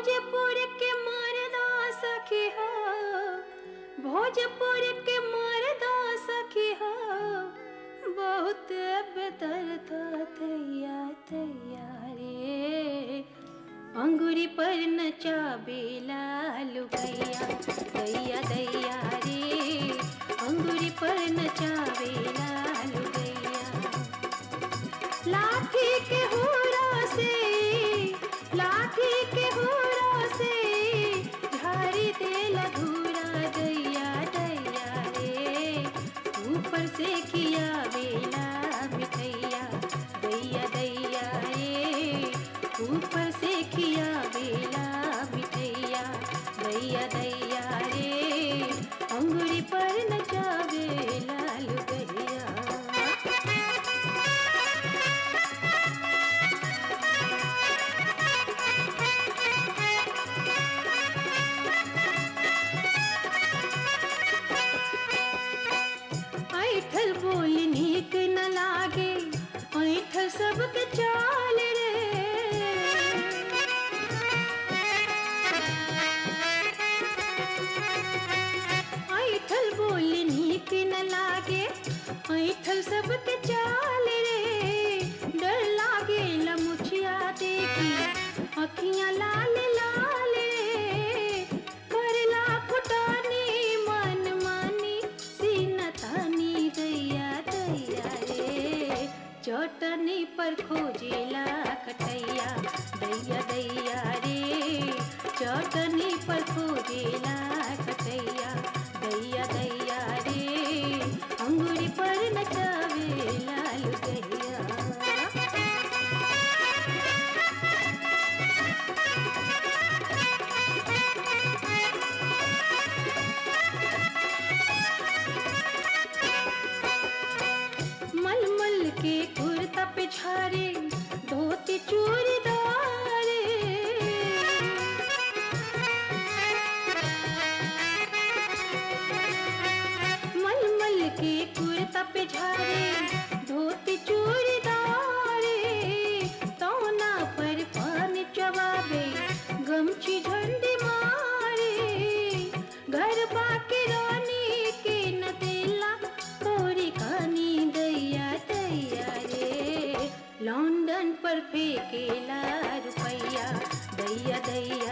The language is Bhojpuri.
भोजपुर के मरदा सखी हो भोजपुर के मरदा सखी हो बहुत बेदर्द थैया थैया रे अंगूरी पर नचाबेला लुगैया दैया दैया रे अंगूरी पर नचाबेला लुगैया लाठी के हुरा से लाठी के हुरा से झारी देला धूरा दैया दैया रे ऊपर से किया बेला मिठैया दैया दैया रे ऊपर से किया बेला मिठैया दैया दैया रे अंगूरी पर नचावेला लुगैया ऐठल बोल नीक न लागे ऐठल सबके चाल रे ऐठल बोल नीक न लागे ऐठल सबके चाल रे डर लागे लमुछिया देखी अखियां लाल लाल रे करला फुटानी मन मानी सीना तानी दैया दैया रे चटनी पर खोजेला कटैया दैया दैया रे चटनी पर खोजेला कटैया दैया दैया रे अंगूरी पर नचावेला लुगैया मलमल के कुर्ता पे छारे धोती चूड़ीदार मलमल के कुर्ता पे छारे धोती चूड़ीदार तौना पर पान चबाबे गमछी झंडी मारे घर बाके रानी के न देला तोरी कहानी दैया दैया रे लंदन पर फेंकेला रुपैया दैया दैया